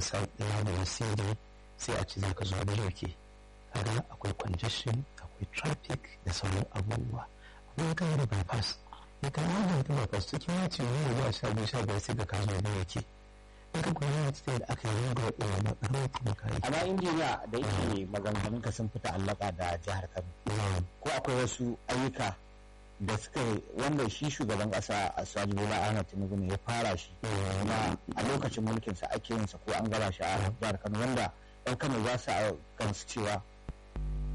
sa lamar cd sai a ci za ka zo da yake kaga akwai congestion akwai traffic da sauran abubuwa amma ka yi da bypass ya kan yi da bypass cikin yaci ne zuwa sha biyu sha biyar sai ka kazo da yake in ka kuma yana cikin da aka yi ringa wa ɗaya na ƙarfi kuma ka yi amma injiniya da yake maganganun ka sun fita allaka da jihar kano ko akwai wasu ayyuka da suka wanda shi shugaban kasa a sadi bola ahmad tinubu ne ya fara shi na a lokacin mulkinsa ake yin sa ko an gaba shi a jihar kano wanda yan kano za su gansu cewa